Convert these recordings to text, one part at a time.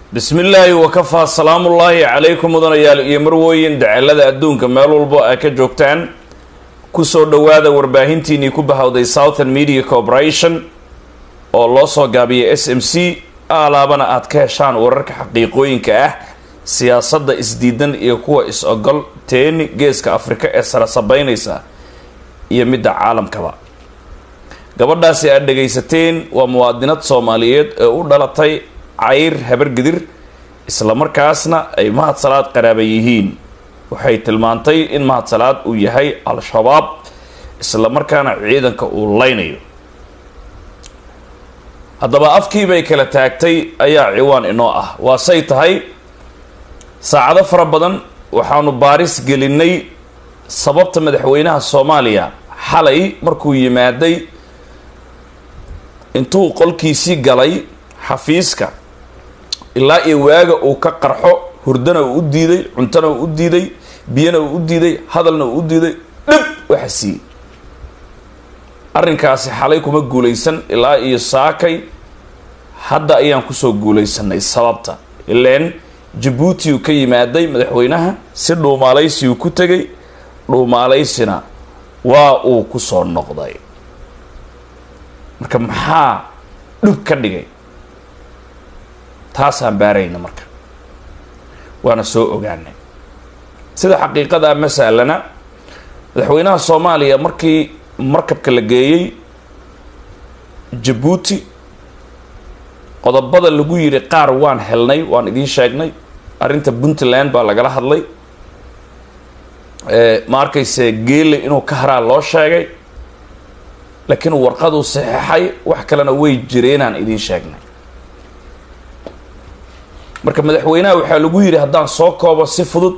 bismi illaahi wakafaa salaamullaahi calaykum mudanayaal iyo marwooyin daceelada adduunka meel walbo ay ka joogtaan kusoo dhowaada warbaahintiinii ku bahawday southern media corporation oo loo soo gaabiyay s m c alaabana aad ka heshaan wararka xaqiiqooyinka ah siyaasadda isdiidan iyo kuwa is-ogol teeni geeska afrika ee sara sabeynaysa iyo midda caalamkaba gabadhaasi aad dhagaysateen waa muwaadinad soomaaliyeed ee u dhalatay cayr habargidir islamarkaasna ay mahad salaad qaraaba yihiin waxay tilmaantay in mahad salaad uu yahay al-shabaab islamarkaana ciidanka uu leynayo haddaba afkiibay kala taagtay ayaa ciwaan inoo ah waa say tahay saacado fara badan waxaanu baaris gelinay sababta madaxweynaha soomaaliya xalay markuu yimaaday intuu qolkiisii galay xafiiska ilaa iyo waaga uu ka qarxo hurdana uu u diiday cuntona uu u diiday biyana uu u diiday hadalna uu u diiday dhib waxa siiyey arrinkaasi xalay kuma guulaysan ilaa iyo saakay hadda ayaan kusoo guulaysanay sababta ileen jabuuti uu ka yimaaday madaxweynaha si dhuumaalaysi uu ku tegay dhuumaalaysina waa uu kusoo noqday marka maxaa dhub ka dhigay taasaan baarayna marka waana soo ogaanay sida xaqiiqada masalana madaxweynaha soomaaliya markii markabka la geeyey jabuuti qodobada lagu yidhi qaar waan helnay waan idiin sheegnay arrinta puntland baa lagala hadlay ma arkayse geele inuu ka haraa loo sheegay laakiin warqaduu saxeixay wax kalena way jireenaan idiin sheegnay marka madaxweynaha waxaa lagu yidhi haddaan soo koobo si fudud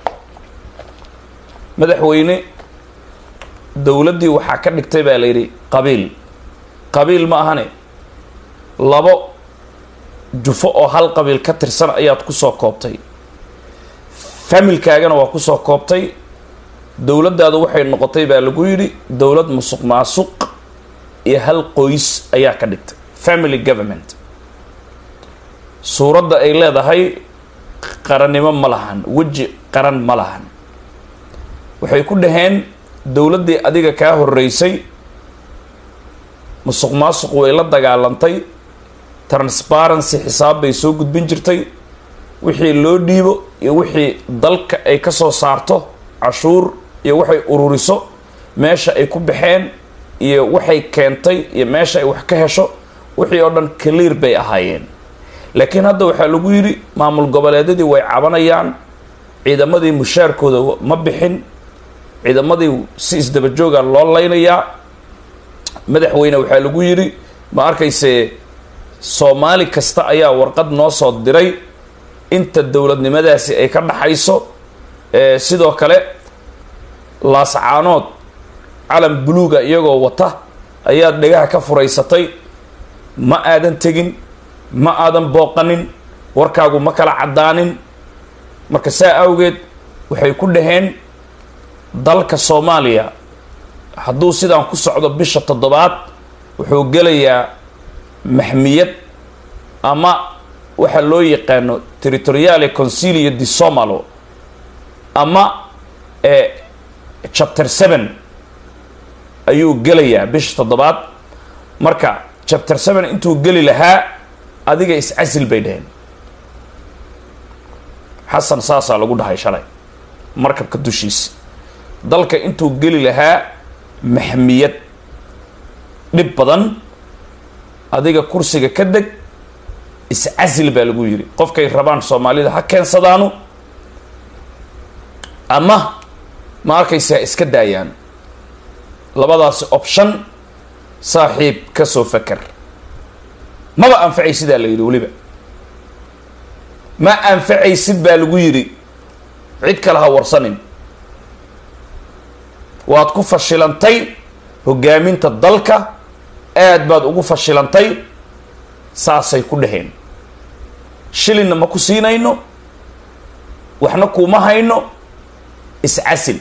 madaxweyne dowladdii waxaa ka dhigtay baa la yidhi qabiil qabiil ma ahane labo jufo oo hal qabiil ka tirsan ayaad kusoo koobtay familkaagana waa kusoo koobtay dowladdaadu waxay noqotay baa lagu yidhi dowlad musuq maasuq iyo hal qoys ayaa ka dhigtay family government suuradda ay leedahay qarannimo ma lahan weji qaran ma lahan waxay ku dhaheen dowladdii adiga kaa horeysay musuq maasuq way la dagaalantay transparency xisaab bay soo gudbin jirtay wixii loo dhiibo iyo wixii dalka ay ka soo saarto cashuur iyo waxay ururiso meesha ay ku baxeen iyo waxay keentay iyo meesha ay wax ka hesho wixii oo dhan clear bay ahaayeen laakiin hadda waxaa lagu yidhi maamul goboleedyadii way cabanayaan ciidamadii mushaarkooda ma bixin ciidamadii si isdabajooga loo leynayaa madaxweyne waxaa lagu yidhi ma arkayse soomaali kasta ayaa warqad noo soo diray inta dowladnimadaasi ay ka dhaxayso sidoo kale laascaanood calan buluuga iyagoo wata ayaad dhegaha ka furaysatay ma aadan tegin ma aadan booqanin warkaagu ma kala caddaanin marka saa awgeed waxay ku dhaheen dalka soomaaliya hadduu sidaan ku socdo bisha toddobaad wuxuu gelayaa maxmiyad ama waxa loo yaqaano territoriale consilio di somalo ama chapter seven ayuu gelayaa bisha toddobaad marka chapter seven intuu geli lahaa adiga is-casil bay dhaheen xasan saasaa lagu dhahay shalay markabka dushiisa dalka intuu geli lahaa maxmiyad dhib badan adiga kursiga ka deg is-casil baa lagu yidhi qofkay rabaan soomaalida ha keensadaanu ama ma arkaysa ha iska daayaan labadaasi option saaxiib ka soo faker maba anfacaysidaa la yidhi weliba ma anfacaysid baa lagu yidhi cid kale ha warsanin waad ku fashilantay hogaaminta dalka aad baad ugu fashilantay saasay ku dhaheen shilinna ma ku siinayno waxna kuuma hayno iscasil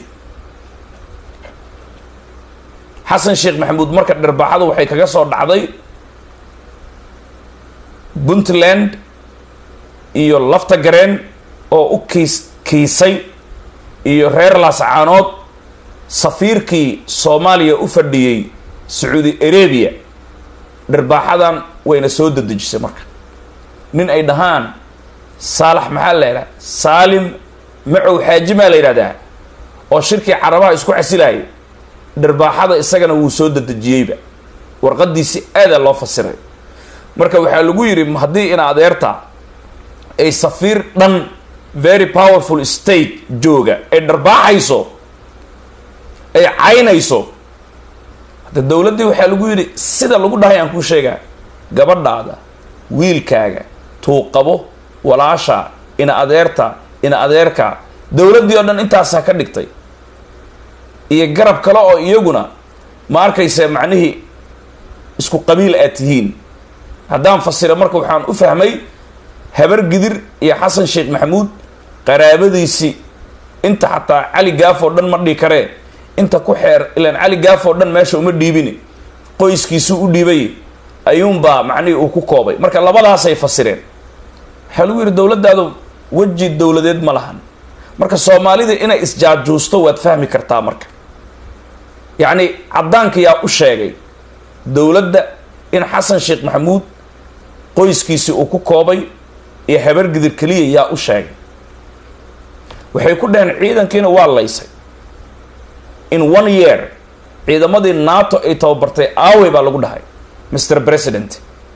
xasan sheekh maxamuud marka dharbaaxadu waxay kaga soo dhacday puntland iyo lafta gareen oo u kiis kiisay iyo reer laascaanood safiirkii soomaaliya u fadhiyey sacuudi arabia dharbaaxadan wayna soo dadejisay marka nin ay dhahaan saalax maxaa la yidhaha saalim macow xaaji maa la yidhahdaa oo shirkii carabaha isku casilayay dharbaaxada isagana wuu soo dadejiyeyba warqadiisi aadaa loo fasiray marka waxaa lagu yidhi haddii in adeerta ay safiir dhan very powerful state jooga ay dharbaaxayso ay caynayso hadda dowladdii waxaa lagu yidhi sida lagu dhahay aan kuu sheegaa gabadhaada wiilkaaga tuuqabo walaasha ina adeerta ina adeerka dowladdii oo dhan intaasaa ka dhigtay iyo garab kale oo iyaguna ma arkaysa macnihii isku qabiil aad tihiin haddaan fasira marka waxaan u fahmay habar gidir iyo xasan sheekh maxamuud qaraabadiisii inta xataa cali gaaf oo dhan ma dhihi karee inta ku xeer ilaan cali gaaf oo dhan meesha uma dhiibini qoyskiisuu u dhiibay ayuunbaa macnihii uu ku koobay marka labadaasay fasireen waxaa lagu yidhi dowladdaadu weji dowladeed ma lahan marka soomaalida inay isjaajuusto waad fahmi kartaa marka yacni caddaanka yaa u sheegay dowladda in xasan sheekh maxamuud qoyskiisii uu ku koobay iyo habar gidir keliya yaa u sheegay waxay ku dhaheen ciidankiina waa laysay in one year ciidamadii nato ay tababartay aawey baa lagu dhahay mr president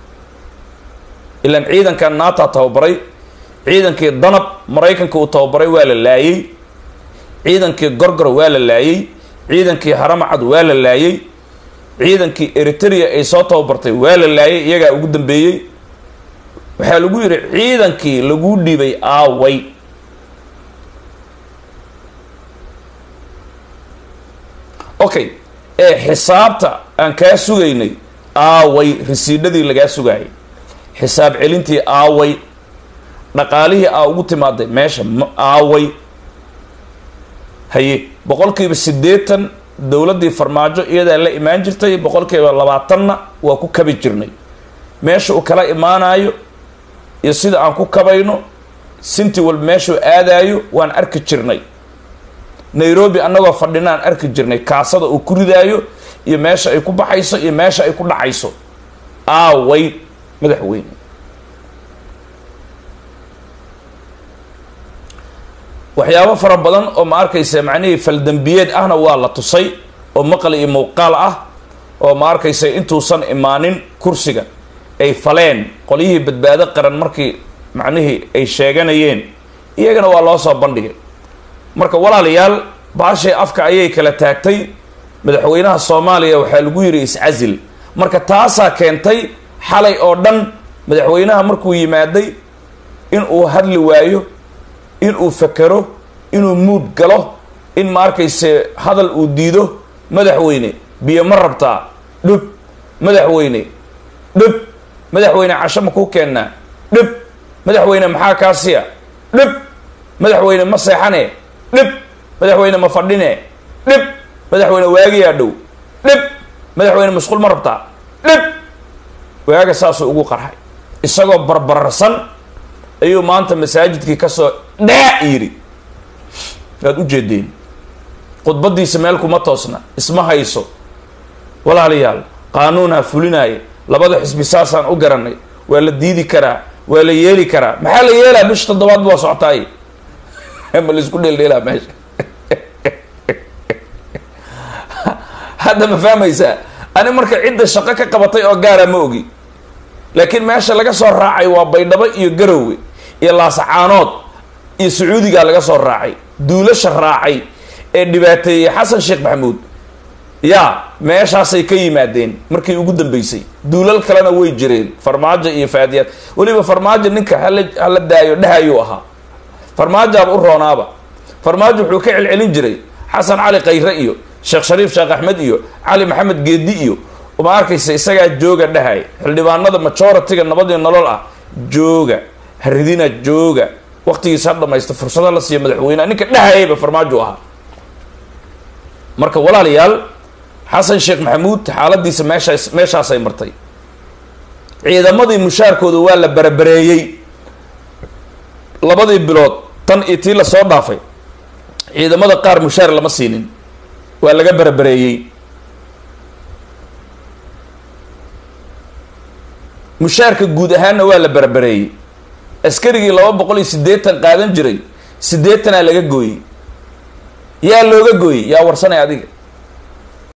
ilaan ciidanka nato tababaray ciidankii danab maraykanka uu tababaray waa la laayey ciidankii gorgor waa la laayey ciidankii haramacad waa la laayey ciidankii eritrea ay soo tababartay waa la laayay iyagaa ugu dambeeyey waxaa lagu yidhi ciidankii laguu dhiibay aaway okay ee xisaabta aan kaa sugaynay aaway risiidhadii lagaa sugaayay xisaab celintii aaway dhaqaalihii aa ugu timaaday meesha aaway haye boqolkiiba siddeetan dowladdii farmaajo iyadaa la imaan jirtay boqolkiiba labaatanna waa ku kabi jirnay meesha uu kala imaanayo iyo sida aan ku kabayno sinti walba meeshuu aadaayo waan arki jirnay nairobi annagoo fadhinaan arki jirnay kaasada uu ku ridaayo iyo meesha ay ku baxayso iyo meesha ay ku dhacayso aaway madaxweyne waxyaabo fara badan oo ma arkaysa macnihii faldambiyeed ahna waa la tusay oo maqal iyo muuqaal ah oo ma arkaysa intuusan imaanin kursiga ay faleen qolyihii badbaado qaran markii macnihii ay sheeganayeen iyagana waa loo soo bandhigay marka walaalayaal baashay afka ayay kala taagtay madaxweynaha soomaaliya waxaa lagu yidhi iscasil marka taasaa keentay xalay oo dhan madaxweynaha markuu yimaaday in uu hadli waayo in uu fakero inuu muud galo in ma arkayse hadal uu diido madaxweyne biyo ma rabtaa dhub madaxweyne dhub madaxweyne casho ma kuu keennaa dhub madaxweyne maxaa kaasiya dhub madaxweyne ma seexane dhib madaxweyne ma fadhine dhib madaxweyne waagiyaa dhow dhib madaxweyne masquul ma rabtaa dhib waaga saasuu ugu qarxay isagoo barbararsan ayuu maanta masaajidkii kasoo dhaa yidhi waad u jeedeen khudbadiisa meel kuma toosna isma hayso walaalayaal qaanuunaa fulinaaya labada xisbi saasaan u garanay waa la diidi karaa waa la yeeli karaa maxaa la yeelaa bisha toddobaad waa socotaay ma laisku dheeldheelaa meesha hadda ma fahmaysaa ani marka cidda shaqo ka qabatay oo gaara ma ogi laakiin meesha laga soo raacay waa baydhabo iyo garowe iyo laasacaanood iyo sacuudigaa laga soo raacay duulasha raacay ee dhibaateeyey xasan sheekh maxamuud yaa meeshaasay ka yimaadeen markii ugu dambeysay duulal kalena way jireen farmaajo iyo faadiyaad weliba farmaajo ninka hala hala daayo dhahayuu ahaa farmaajaaba u roonaaba farmaajo wuxuu ka celcelin jiray xasan cali khayre iyo sheekh shariif sheekh axmed iyo cali maxamed geedi iyo ma arkaysa isagaa jooga dhahay xildhibaanada majority-ga nabadii nolol ah jooga haridina jooga waqtigiisa ha dhamaysta fursada la siiya madaxweyneha ninka dhahayaba farmaajo ahaa marka walaalayaal xasan sheekh maxamuud xaaladiisa meeshaas meeshaasay martay ciidamadii mushaarkooda waa la barabareeyey labadii bilood tan iyo tii lasoo dhaafay ciidamada qaar mushaar lama siinin waa laga barabareeyey mushaarka guud ahaanna waa la barabareeyey askarigii laba boqol iyo siddeetan qaadan jiray siddeetanaa laga gooyey yaa looga gooyey yaa warsanay adiga